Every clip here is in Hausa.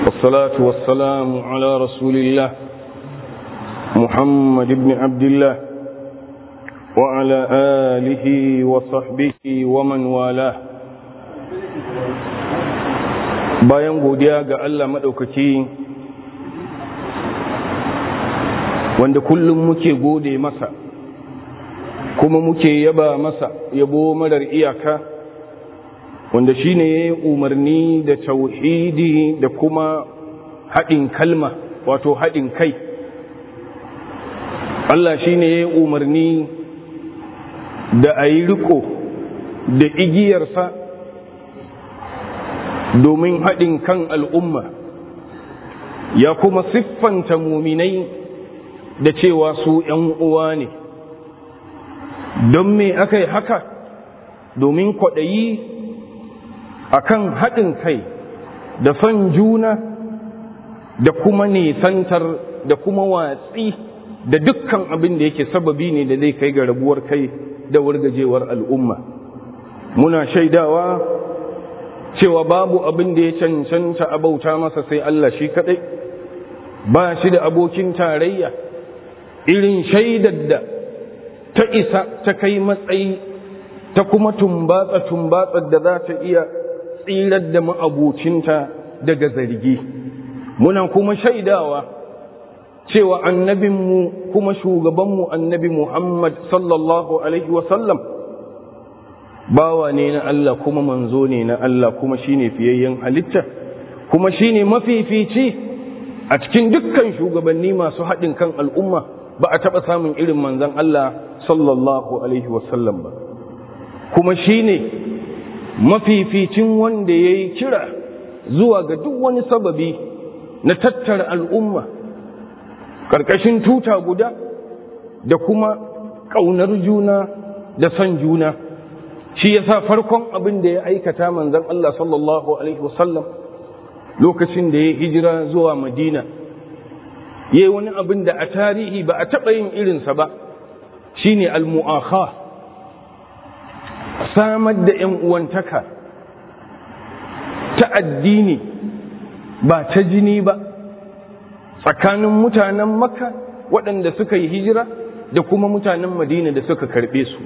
والصلاة والسلام على رسول الله محمد بن عبد الله وعلى آله وصحبه ومن والاه bayan godiya ga Allah maɗaukaki wanda kullum muke gode masa kuma muke yaba masa yabo marar iyaka wanda shi ne ya yi umarni da tauhidi da kuma haɗin kalma wato haɗin kai Allah shi ne ya yi umarni da a yi riko da igiyarsa domin haɗin kan al'umma ya kuma siffanta muminai da cewa su ‘yan uwa ne don me aka yi haka domin kwaɗayi akan haɗin kai da son juna da kuma nisantar da kuma watsi da dukkan abin da yake sababi ne da zai kai ga rabuwar kai da wargajewar al'umma muna shaidawa cewa babu abin da ya cancanta abauta masa sai Allah shi kaɗai ba shi da abokin tarayya irin shaidar da ta isa ta kai matsayi ta kuma tumbatsa tumbatsar da za ta iya tsirar da ma'abucinta daga zargi muna kuma shaidawa cewa annabinmu kuma shugabanmu annabi Muhammad sallallahu alaihi wasallam bawa ne na Allah kuma manzo ne na Allah kuma shine fiyayyen halitta kuma shine mafifici a cikin dukkan shugabanni masu haɗin kan al'umma ba a taɓa samun irin manzon Allah sallallahu alaihi wasallam ba kuma shine mafificin wanda ya yi kira zuwa ga duk wani sababi na tattara al'umma ƙarƙashin tuta guda da kuma ƙaunar juna da son juna shi ya sa farkon abin da ya aikata manzan Allah sallallahu Alaihi wasallam lokacin da ya hijira zuwa madina ya yi wani abin da a tarihi ba a taɓa yin irinsa ba shi ne al-mu'akha samar da ‘yan uwantaka ta addini ba ta jini ba tsakanin mutanen makka waɗanda suka yi hijira da kuma mutanen madina da suka karɓe su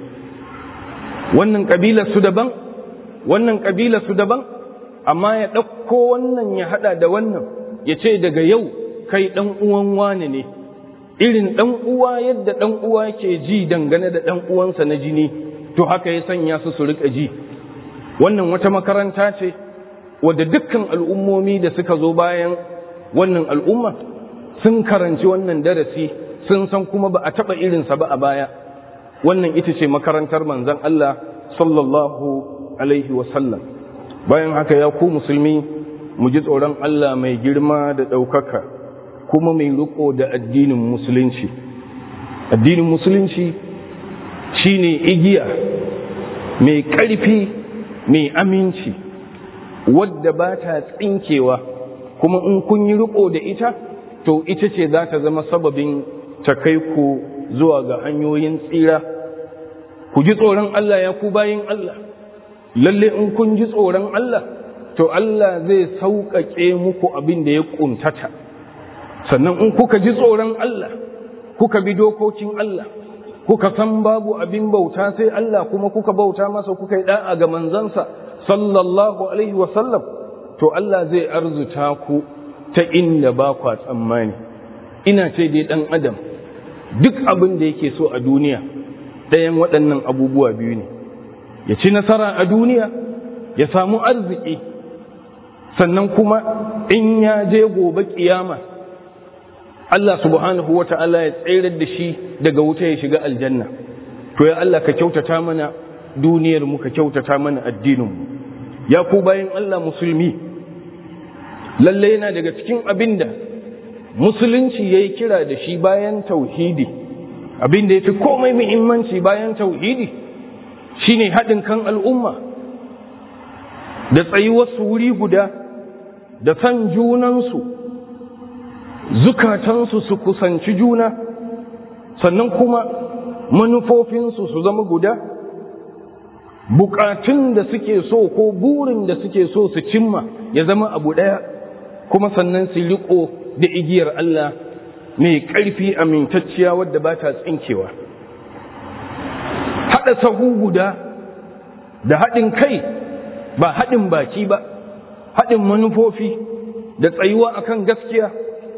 wannan ƙabila su daban wannan ƙabila su daban amma ya ɗauko wannan ya haɗa da wannan ya ce daga yau kai ɗan uwan wane ne irin ɗan uwa yadda ɗan uwa ke ji dangane da ɗan uwansa na jini to haka ya sanya su su riƙa ji wannan wata makaranta ce wadda dukkan al'ummomi da suka zo bayan wannan al'umma sun karanci wannan darasi sun san kuma ba a taɓa irinsa ba a baya wannan ita ce makarantar manzan Allah sallallahu alaihi wasallam bayan haka ya ku musulmi mu ji tsoron Allah mai girma da ɗaukaka kuma mai riko da addinin musulunci addinin musulunci shine igiya mai ƙarfi mai aminci wadda ba ta tsinkewa kuma in kun yi riko da ita to ita ce za ta zama sababin ta kai ku zuwa ga hanyoyin tsira ku ji tsoron Allah ya ku bayin Allah lalle in kun ji tsoron Allah to Allah zai sauƙaƙe muku abin da ya ƙuntata sannan in kuka ji tsoron Allah kuka bi dokokin Allah kuka san babu abin bauta sai Allah kuma kuka bauta masa kuka yi da'a ga manzansa sallallahu alaihi wasallam to Allah zai arzuta ku ta inda ba kwa tsammani ina ce dai dan adam duk abin da yake so a duniya ɗayan waɗannan abubuwa biyu ne ya ci nasara a duniya ya samu arziki sannan kuma in ya je gobe kiyama Allah subhanahu wa ta'ala ya tsayar da shi daga wuta ya shiga aljanna to ya Allah ka kyautata mana duniyar mu ka kyautata mana addinin mu ya ku bayan Allah musulmi lalle yana daga cikin abinda musulunci yayi kira da shi bayan tauhidi abinda yafi komai muhimmanci bayan tauhidi shine haɗin kan al'umma da tsayuwar su wuri guda da san junansu zukatansu su kusanci juna sannan kuma manufofinsu su zama guda bukatun da suke so ko burin da suke so su cimma ya zama abu ɗaya kuma sannan su riko da igiyar Allah mai ƙarfi amintacciya wadda ba ta tsinkewa haɗa sahu guda da haɗin kai ba haɗin baki ba haɗin manufofi da tsayuwa akan gaskiya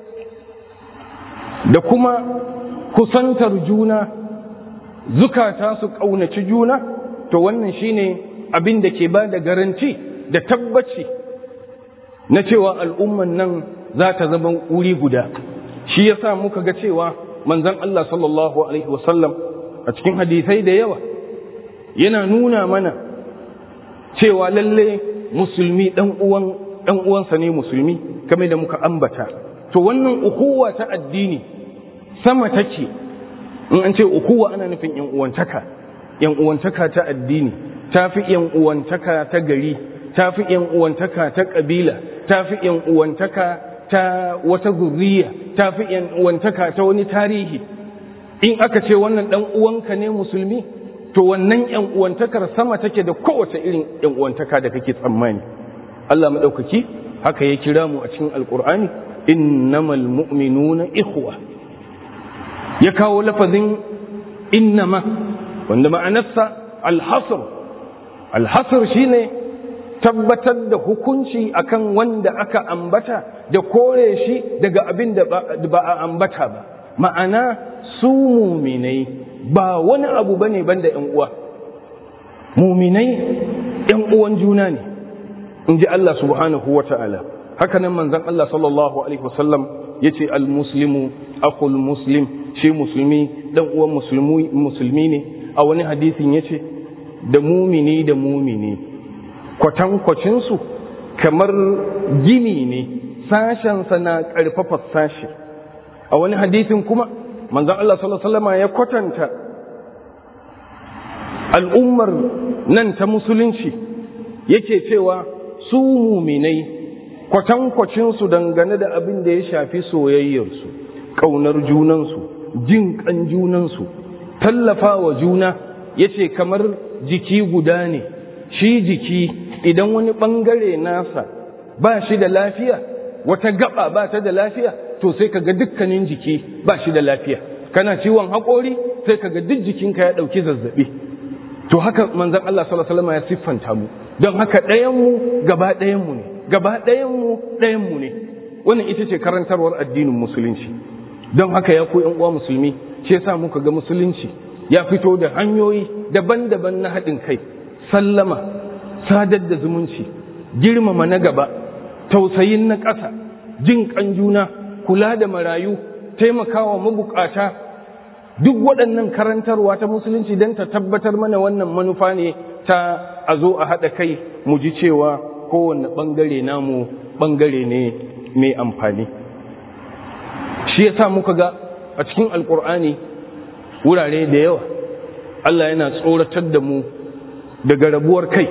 da kuma kusantar juna zukata su ƙaunaci juna to wannan shine abin da ke ba da garanti da tabbaci na cewa al'umman nan za ta zama wuri guda shi yasa muka ga cewa manzon Allah sallallahu alaihi wasallam a cikin hadisai da yawa yana nuna mana cewa lalle musulmi dan uwan dan uwansa ne musulmi kamar da muka ambata to wannan ukuwa ta addini sama take in an ce ukuwa ana nufin yan uwantaka yan uwantaka ta addini tafi yan uwantaka ta gari tafi yan uwantaka ta kabila tafi yan uwantaka ta wata zurriya tafi yan uwantaka ta wani tarihi in aka ce wannan dan uwanka ne musulmi to wannan yan uwantakar sama take da kowace irin yan uwantaka da kake tsammani Allah madaukaki haka ya kira mu a cikin alqur'ani innamal mu'minuna ikhwa ya kawo lafazin innama wanda ma'anarsa alhasr alhasr shine tabbatar da hukunci akan wanda aka ambata da kore shi daga abin da ba a ambata ba ma'ana su muminai ba wani abu bane banda yan uwa muminai yan uwan juna ne in ji Allah subhanahu wa ta'ala haka nan manzon Allah sallallahu alaihi wasallam yace al-muslimu akhul muslim shi musulmi dan uwan musulmi ne a wani hadisin yace da mumini da mumini kwatankwacinsu kamar gini ne sashensa na ƙarfafa sashi a wani hadisin kuma manzan Allah sallallahu ya kwatanta al'ummar nan ta musulunci yake cewa su muminai kwatankwacinsu dangane da abin da ya shafi soyayyarsu ƙaunar junansu jin ƙan junansu tallafa wa juna yace kamar jiki guda ne shi jiki idan wani ɓangare nasa ba shi da lafiya wata gaba ba ta da lafiya to sai kaga dukkanin jiki ba shi da lafiya kana ciwon haƙori sai kaga duk jikinka ya ɗauki zazzaɓi to haka manzon Allah sallallahu alaihi wasallam ya siffanta mu don haka ɗayan mu gaba ɗayan mu ne gaba ɗayan mu ɗayan mu ne wannan ita ce karantarwar addinin musulunci don haka ya ku ƴan uwa musulmi shi yasa muka ga musulunci ya fito da hanyoyi daban-daban na haɗin kai sallama sadar da zumunci girmama na gaba tausayin na ƙasa jin ƙan juna kula da marayu taimakawa mabukata duk waɗannan karantarwa ta musulunci don ta tabbatar mana wannan manufa ne ta a zo a haɗa kai mu ji cewa kowane ɓangare namu ɓangare ne mai amfani shi yasa muka ga a cikin alkur'ani wurare da yawa Allah yana tsoratar da mu daga rabuwar kai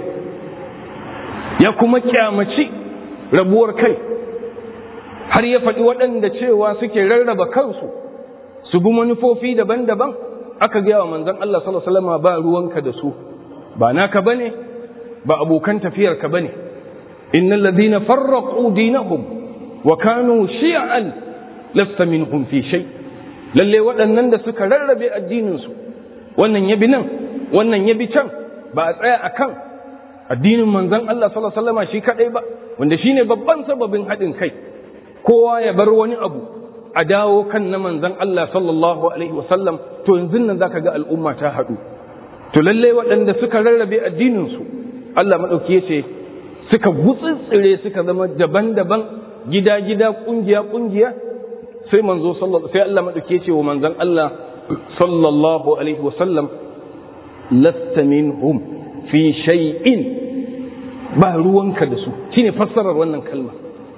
ya kuma kyamaci rabuwar kai har ya faɗi waɗanda cewa suke rarraba kansu su bi manufofi daban-daban aka gaya wa manzon Allah sallallahu alaihi wasallam ba ruwanka da su ba naka bane ba abokan tafiyarka bane innal ladina farraqu dinahum wa kanu shi'an lasta minhum fi shay lalle waɗannan da suka rarrabe addinin su wannan yabi nan wannan yabi can ba a tsaya akan addinin manzon Allah sallallahu alaihi wasallam shi kadai ba wanda shine babban sababin haɗin kai kowa ya bar wani abu a dawo kan na manzon Allah sallallahu alaihi wasallam to yanzu nan zaka ga al'umma ta haɗu to lalle waɗanda suka rarrabe addinin su Allah madauki yace suka gutsitsire suka zama daban-daban gida-gida kungiya-kungiya sai manzo sallallahu sai Allah madauki yace wa manzon Allah sallallahu alaihi wasallam lasta minhum fi shay'in ba ruwanka da su shine fassarar wannan kalma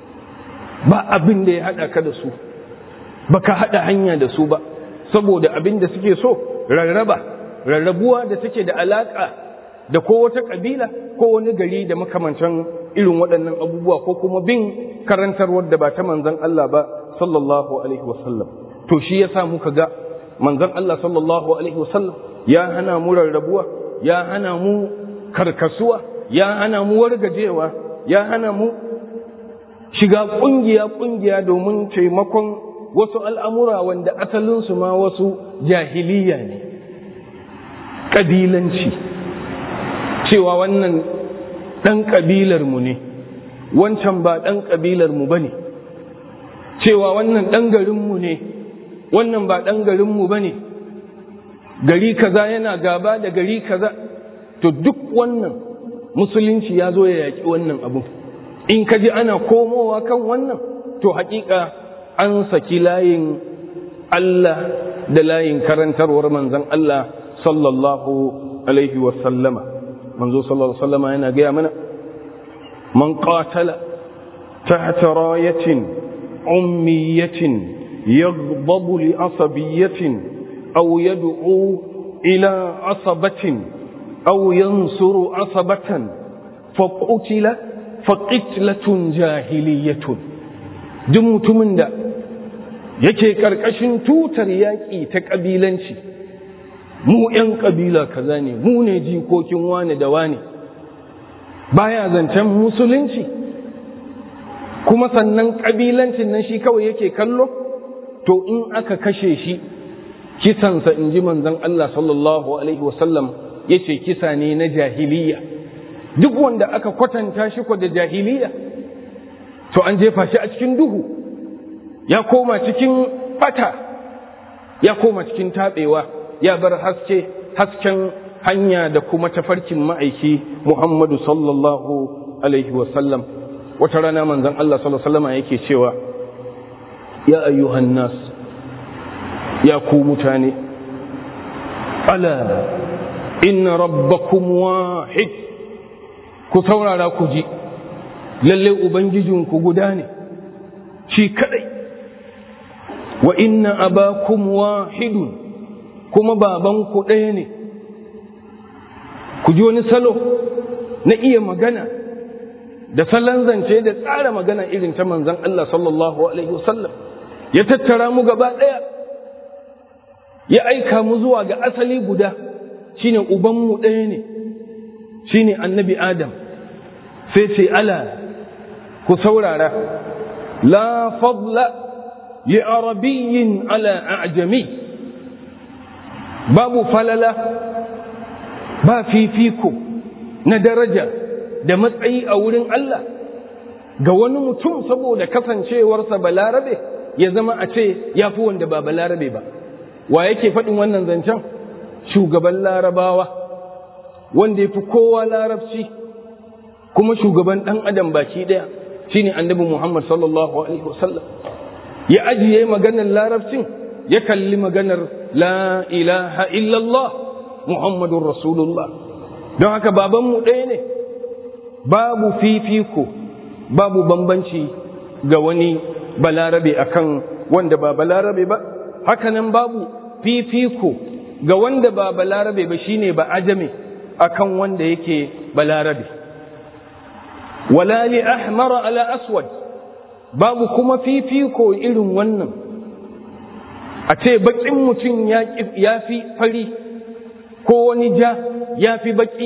ba abin da ya hada ka da su baka hada hanya da su ba saboda abin da suke so rarraba rarrabuwa da take da alaka da ko wata kabila ko wani gari da makamantan irin waɗannan abubuwa ko kuma bin karantarwar da ba ta manzon Allah ba sallallahu alaihi wasallam to shi yasa muka ga manzon Allah sallallahu alaihi wasallam ya hana mu rarrabuwa ya hana mu karkasuwa ya hana mu wargajewa ya hana mu shiga ƙungiya-ƙungiya domin taimakon wasu al'amura wanda asalinsu ma wasu jahiliya ne ƙabilanci cewa wannan ɗan ƙabilarmu ne wancan ba ɗan ƙabilarmu ba ne cewa wannan ɗan garinmu ne wannan ba ɗan garinmu ba ne gari kaza yana gaba da gari kaza to duk wannan musulunci ya zo ya yaƙi wannan abu in ka ji ana komowa kan wannan to haƙiƙa an saki layin Allah da layin karantarwar manzan Allah sallallahu alaihi wasallama manzo sallallahu alaihi wasallama yana gaya mana man qatala tahta rayatin ummiyatin yaghdabu li asabiyatin aw yad'u ila asabatin aw yansuru asabatan faqutila faqitlatun jahiliyatun duk mutumin da yake ƙarƙashin tutar yaƙi ta ƙabilanci mu ‘yan ƙabila kaza ne mu ne jikokin wane da wane baya zancen musulunci kuma sannan ƙabilancin nan shi kawai yake kallo to in aka kashe shi kisansa in ji manzon Allah sallallahu alaihi wasallam ya ce kisa ne na jahiliya duk wanda aka kwatanta shi da jahiliya to an jefa shi a cikin duhu ya koma cikin bata ya koma cikin taɓewa ya bar haske hasken hanya da kuma tafarkin ma'aiki Muhammadu sallallahu alaihi wasallam wata rana manzon Allah sallallahu alaihi wasallam yake cewa ya ayyuhan nas ya ku mutane ala inna rabbakum wahid ku saurara ku ji lalle ubangijinku guda ne shi kadai wa inna abakum wahidun kuma babanku ɗaya ne ku ji wani salo na iya magana da salon zance da tsara magana irin ta manzan Allah sallallahu alaihi wasallam ya tattara mu gaba ɗaya ya aika mu zuwa ga asali guda shine ubanmu ɗaya ne shine annabi adam sai ce ala ku saurara la fadla li arabiyyin ala a'jami babu falala ba fifiko na daraja da matsayi a wurin Allah ga wani mutum saboda kasancewarsa balarabe ya zama a ce ya fi wanda ba balarabe ba wa yake faɗin wannan zancen shugaban larabawa wanda ya fi kowa larabci kuma shugaban ɗan adam baki ɗaya shine annabi Muhammad sallallahu alaihi wasallam ya ajiye maganar larabcin ya kalli maganar la ilaha illallah Muhammadun Rasulullah don haka babanmu ɗaya ne babu fifiko babu bambanci ga wani balarabe akan wanda ba balarabe ba hakanan babu fifiko ga wanda ba balarabe ba shine ba ajame akan wanda yake balarabe wala li ahmara ala aswad babu kuma fifiko irin wannan a ce baƙin mutum ya fi fari ko wani ja ya fi baƙi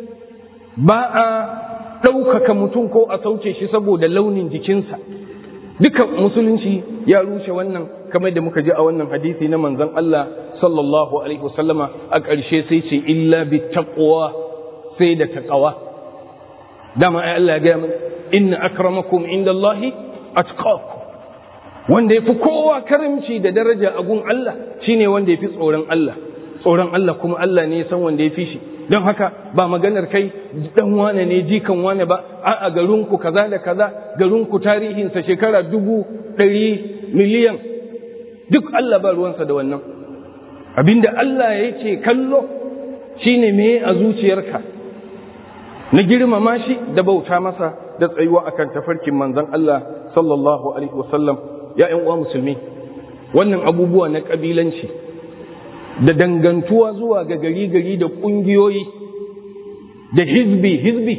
ba a ɗaukaka mutum ko a sauke shi saboda launin jikinsa duka musulunci ya rushe wannan kamar da muka ji a wannan hadisi na manzon Allah sallallahu alaihi wasallama a ƙarshe sai ce illa bi taqwa sai da taqwa dama ai Allah ya ga mana inna akramakum indallahi atqakum wanda yafi kowa karimci da daraja a gun Allah shine wanda yafi tsoron Allah tsoron Allah kuma Allah ne ya san wanda ya fi shi don haka ba maganar kai dan wane ne jikan wane ba a garinku kaza da kaza garinku tarihinsa shekara dubu ɗari miliyan duk Allah ba ruwansa da wannan abinda Allah yake kallo shine me a zuciyarka na girmama shi da bauta masa da tsayuwa akan tafarkin manzon Allah sallallahu alaihi wasallam ya ƴan uwa musulmi wannan abubuwa na kabilanci da dangantuwa zuwa ga gari-gari da ƙungiyoyi da hizbi-hizbi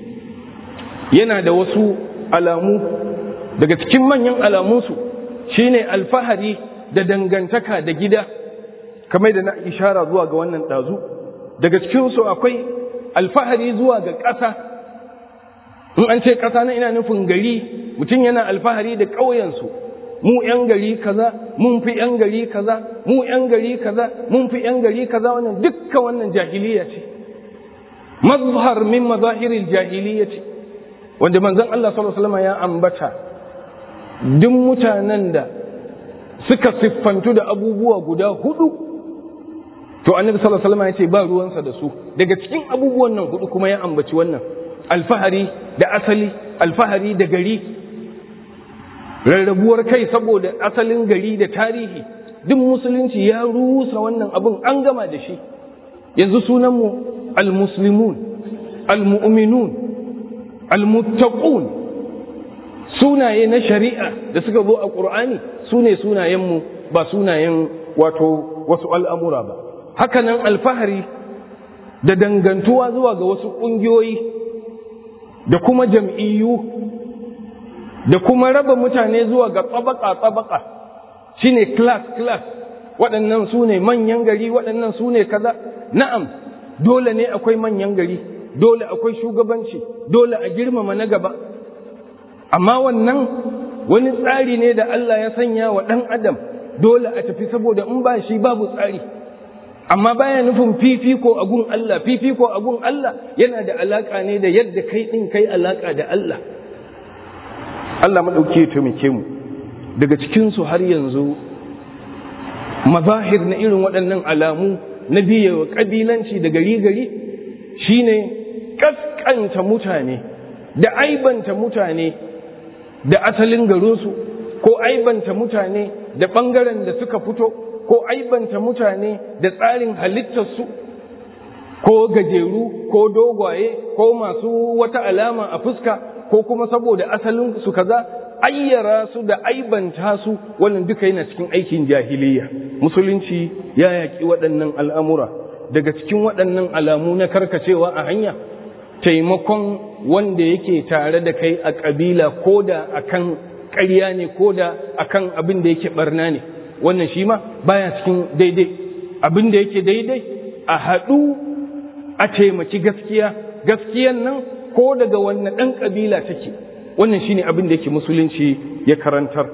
yana da wasu alamu daga cikin manyan alamunsu shine alfahari da dangantaka da gida kamar da na ishara zuwa ga wannan ɗazu daga cikinsu akwai alfahari zuwa ga ƙasa in an ce ƙasa na ina nufin gari mutum yana alfahari da ƙauyensu mu ‘yan gari kaza mun fi ‘yan gari kaza mu ‘yan gari kaza mun fi ‘yan gari kaza wannan dukkan wannan jahiliya ce mazhar min mazahiril jahiliya ce wanda manzon Allah sallallahu alaihi wasallam ya ambata duk mutanen da suka siffantu da abubuwa guda hudu to annabi sallallahu alaihi wasallam ya ce ba ruwansa da su daga cikin abubuwan nan hudu kuma ya ambaci wannan alfahari da asali alfahari da gari rarrabuwar kai saboda asalin gari da tarihi duk musulunci ya rusa wannan abin an gama da shi yanzu sunanmu almuslimun almu'minun almuttaqun sunaye na shari'a da suka zo a ƙur'ani su ne sunayenmu ba sunayen wato wasu al'amura ba hakanan alfahari da dangantuwa zuwa ga wasu ƙungiyoyi da kuma jam'iyyu da kuma raba mutane zuwa ga tsabaka-tsabaka shi ne class-class waɗannan su ne manyan gari waɗannan su ne kaza na'am dole ne akwai manyan gari dole akwai shugabanci dole a girmama na gaba amma wannan wani tsari ne da Allah ya sanya wa ɗan adam dole a tafi saboda in ba shi babu tsari amma baya nufin fifiko a gun Allah fifiko a gun Allah yana da alaka ne da yadda kai ɗin kai alaka da Allah Allah maɗauki ya taimake mu daga cikinsu har yanzu mazahir na irin waɗannan alamu na biyewa ƙabilanci da gari-gari shine ƙasƙanta mutane da aibanta mutane da asalin garinsu ko aibanta mutane da ɓangaren da suka fito ko aibanta mutane da tsarin halittarsu ko gajeru ko dogwaye ko masu wata alama a fuska ko kuma saboda asalin su kaza ayyara su da aibanta su wannan duka yana cikin aikin jahiliya musulunci ya yaƙi waɗannan al'amura daga cikin waɗannan alamu na karkacewa a hanya taimakon wanda yake tare da kai a ƙabila ko da akan ƙarya ne ko da akan abin da yake barna ne wannan shi ma baya cikin daidai abin da yake daidai a haɗu a taimaki gaskiya gaskiyan nan ko daga wannan ɗan ƙabila take wannan shi ne abin da yake musulunci ya karantar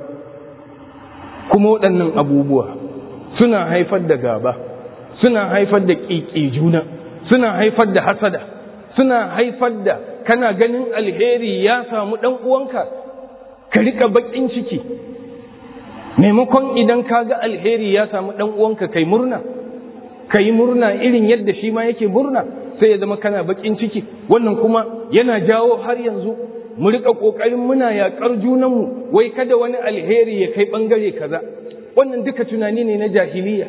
kuma waɗannan abubuwa suna haifar da gaba suna haifar da ƙiƙi juna suna haifar da hasada suna haifar da kana ganin alheri ya samu ɗan uwanka ka riƙa baƙin ciki maimakon idan ka ga alheri ya samu ɗan uwanka kai murna ka yi murna irin yadda shi ma yake murna sai ya zama kana baƙin ciki wannan kuma yana jawo har yanzu mu riƙa ƙoƙarin muna yaƙar junanmu wai kada wani alheri ya kai ɓangare kaza wannan duka tunani ne na jahiliya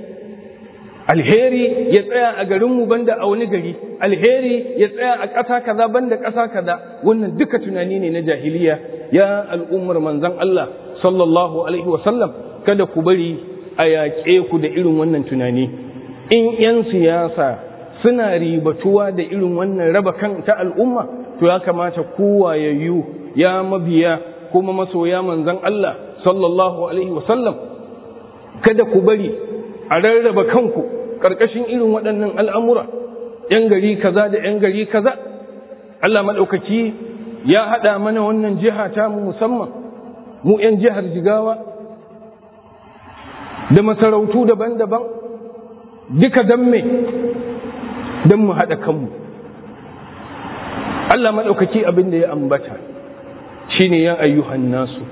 alheri ya tsaya a garinmu banda a wani gari alheri ya tsaya a ƙasa kaza banda ƙasa kaza wannan duka tunani ne na jahiliya ya al'ummar manzon Allah sallallahu alaihi wasallam kada ku bari a yaƙe ku da irin wannan tunani in 'yan siyasa suna ribatuwa da irin wannan raba kan ta al'umma to ya kamata kowayayyu ya mabiya kuma masoya manzon Allah sallallahu alaihi wasallam kada ku bari a rarraba kanku ƙarƙashin irin waɗannan al'amura ‘yan gari kaza da ‘yan gari kaza Allah maɗaukaki ya haɗa mana wannan jiha ta mu musamman mu ‘yan jihar jigawa da masarautu daban-daban duka don me don mu haɗa kanmu Allah maɗaukaki abin da ya ambata shi ne ya ayyuhan nasu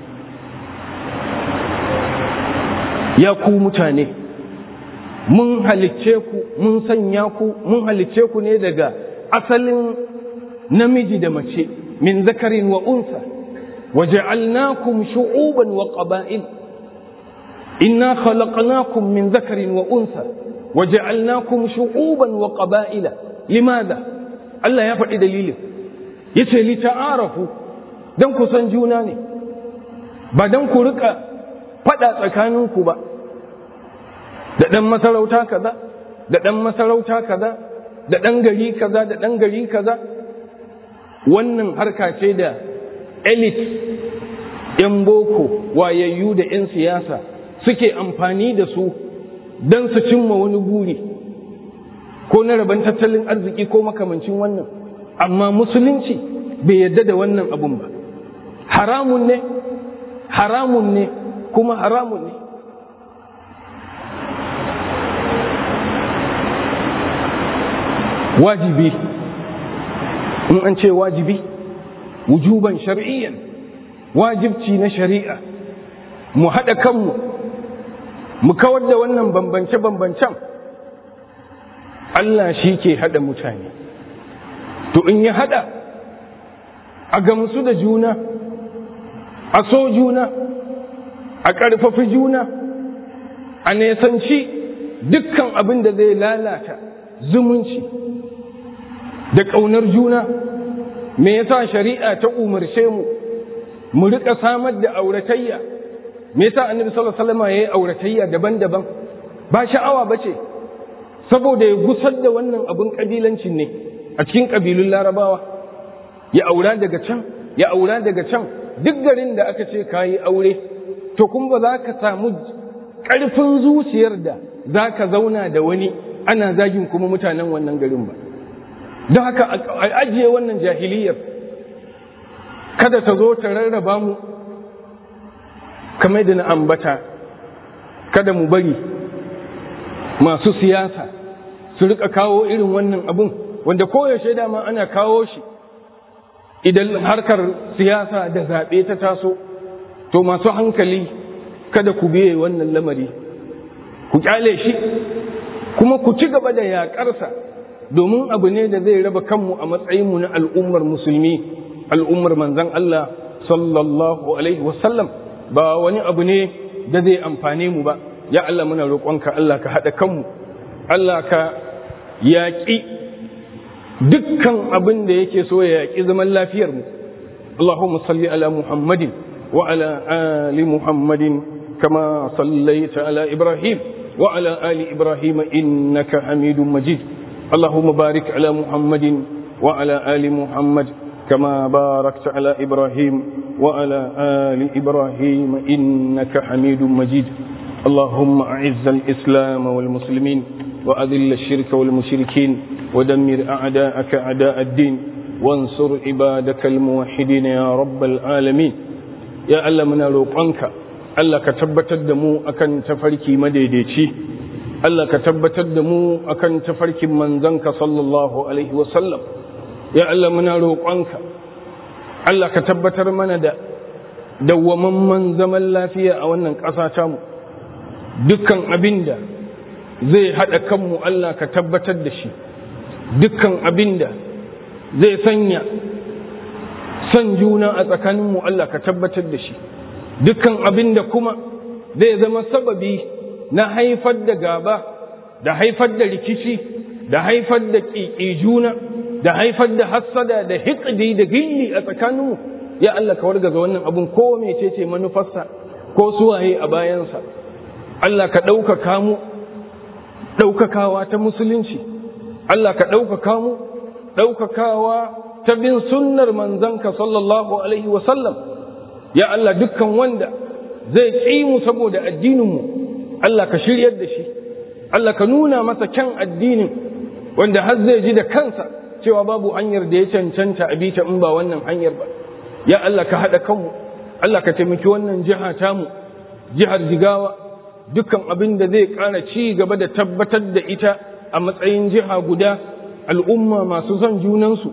ya ku mutane mun halicce ku mun sanya ku mun halicce ku ne daga asalin namiji da mace min zakarin wa unsa وجعلناكم شعوبا وقبائل إنا خلقناكم من ذكر وأنثى وجعلناكم شعوبا وقبائل لماذا الله يفعل دليل yace li ta'arafu dan ku san juna ne ba dan ku rika fada tsakaninku ba da dan masarauta kaza da dan masarauta kaza da dan gari kaza da dan gari kaza wannan harka ce da elite ‘yan boko wayayyu da ‘yan siyasa suke amfani da su don su cimma wani buri ko na rabon tattalin arziki ko makamancin wannan amma musulunci bai yadda da wannan abun ba haramun ne haramun ne kuma haramun ne wajibi in an ce wajibi wujuban shar'iyyan wajibci na shari'a mu haɗa kanmu mu kawar da wannan bambance-bambancen Allah shi ke haɗa mutane to in ya haɗa a gamsu da juna a so juna a ƙarfafi juna a nesanci dukkan abin da zai lalata zumunci da ƙaunar juna me yasa shari'a ta umarce mu mu rika samar da auratayya me yasa annabi sallallahu alaihi wasallam yayi auratayya daban-daban ba sha'awa bace saboda ya gusar da wannan abun kabilancin ne a cikin kabilun larabawa ya aura daga can ya aura daga can duk garin da aka ce kayi aure to kuma ba za ka samu ƙarfin zuciyar da za ka zauna da wani ana zagin kuma mutanen wannan garin ba don haka a ajiye wannan jahiliyar kada ta zo ta rarraba mu kamar da na ambata kada mu bari masu siyasa su rika kawo irin wannan abun wanda koyaushe dama ana kawo shi idan harkar siyasa da zaɓe ta taso to masu hankali kada ku biye wannan lamari ku kyale shi kuma ku ci gaba da yaƙarsa domin abu ne da zai raba kanmu a matsayinmu na al'ummar musulmi al'ummar manzan Allah sallallahu alaihi wasallam ba wani abu ne da zai amfane mu ba ya Allah muna roƙonka Allah ka haɗa kanmu Allah ka yaƙi dukkan abin da yake so ya yaƙi zaman lafiyar mu Allahumma salli ala Muhammadin wa ala ali Muhammadin kama sallaita ala Ibrahim wa ala ali Ibrahim innaka Hamidum Majid اللهم بارك على محمد وعلى آل محمد كما باركت على إبراهيم وعلى آل إبراهيم إنك حميد مجيد اللهم أعز الإسلام والمسلمين وأذل الشرك والمشركين ودمر أعداءك أعداء الدين وانصر عبادك الموحدين يا رب العالمين يا الله من روقانك الله كتبت الدمو أكن تفركي مديديتي Allah ka tabbatar da mu akan tafarkin manzanka sallallahu alaihi wasallam ya Allah muna roƙonka Allah ka tabbatar mana da dawwamamman zaman lafiya a wannan ƙasa tamu dukkan abinda zai haɗa kanmu Allah ka tabbatar da shi dukkan abinda zai sanya son juna a tsakaninmu Allah ka tabbatar da shi dukkan abinda kuma zai zama sababi na haifar da gaba da haifar da rikici da haifar da ƙiƙi juna da haifar da hassada da hiƙdi da gilli a tsakaninmu ya Allah ka wargaza wannan abun ko mecece manufarsa ko suwaye a bayansa Allah ka ɗaukaka mu ɗaukakawa ta musulunci Allah ka ɗaukaka mu ɗaukakawa ta bin sunnar manzanka sallallahu alaihi wasallam ya Allah dukkan wanda zai ƙi mu saboda addininmu Allah ka shiryar da shi Allah ka nuna masa kyan addinin wanda har zai ji da kansa cewa babu hanyar da ya cancanta a bita in ba wannan hanyar ba ya Allah ka haɗa kanmu Allah ka taimaki wannan jiha tamu jihar jigawa dukkan abin da zai ƙara ci gaba da tabbatar da ita a matsayin jiha guda al'umma masu son junansu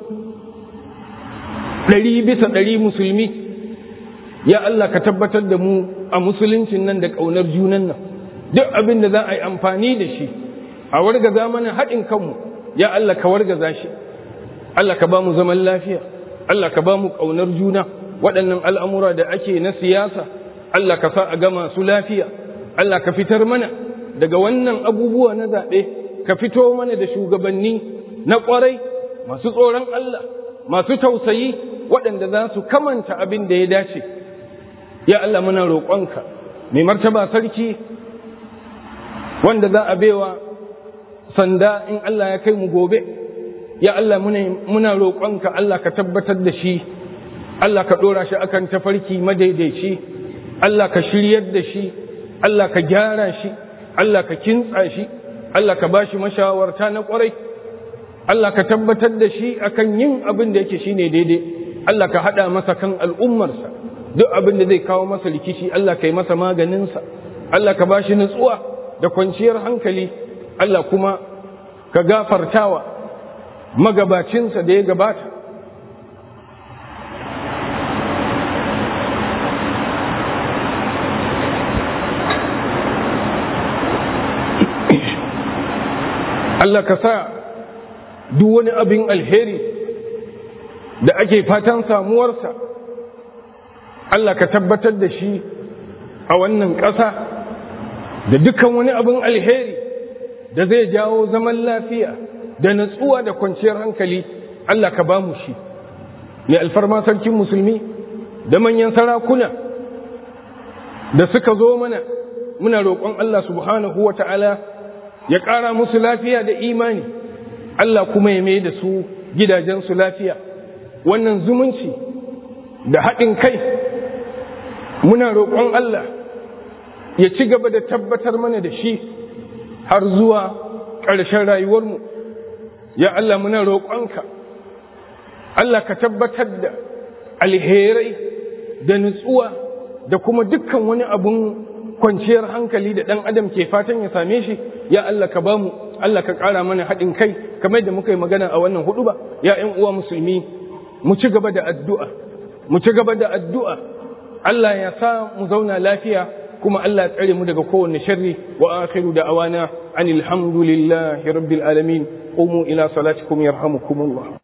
ɗari bisa ɗari musulmi ya Allah ka tabbatar da mu a musuluncin nan da ƙaunar junan nan duk abin da za a yi amfani da shi a wargaza mana haɗin kanmu ya Allah ka wargaza shi Allah ka ba mu zaman lafiya Allah ka ba mu ƙaunar juna waɗannan al'amura da ake na siyasa Allah ka sa a gama su lafiya Allah ka fitar mana daga wannan abubuwa na zaɓe ka fito mana da shugabanni na ƙwarai masu tsoron Allah masu tausayi waɗanda za su kamanta abin da ya dace ya Allah muna roƙonka mai martaba sarki wanda za a baiwa sanda in Allah ya kai mu gobe ya Allah muna roƙonka Allah ka tabbatar da shi Allah ka ɗora shi akan tafarki madaidaici Allah ka shiryar da shi Allah ka gyara shi Allah ka kintsa shi Allah ka bashi mashawarta na ƙwarai Allah ka tabbatar da shi akan yin abin da yake shine daidai Allah ka haɗa masa kan al'ummarsa duk abin da zai kawo masa rikici Allah ka yi masa maganinsa Allah ka ba shi nutsuwa da kwanciyar hankali Allah kuma ka gafartawa magabacinsa da ya gabata Allah ka sa duk wani abin alheri da ake fatan samuwarsa Allah ka tabbatar da shi a wannan ƙasa da dukkan wani abin alheri da zai jawo zaman lafiya da natsuwa da kwanciyar hankali Allah ka ba mu shi ya alfarma sarkin musulmi da manyan sarakuna da suka zo mana muna roƙon Allah subhanahu wa ta'ala ya ƙara musu lafiya da imani Allah kuma ya mai da su gidajensu lafiya wannan zumunci da haɗin kai muna roƙon Allah ya ci gaba da tabbatar mana da shi har zuwa ƙarshen rayuwarmu ya Allah muna roƙonka Allah ka tabbatar da alherai da nutsuwa da kuma dukkan wani abun kwanciyar hankali da ɗan adam ke fatan ya same shi ya Allah ka bamu Allah ka ƙara mana haɗin kai kamar da muka yi magana a wannan hudu ba ya ƴan uwa musulmi mu ci gaba da addu'a mu ci gaba da addu'a Allah ya sa mu zauna lafiya kuma Allah ya tsare mu daga kowanne sharri wa akhiru da awana anil hamdulillahi rabbil alamin qumu ila salatikum yarhamukumullah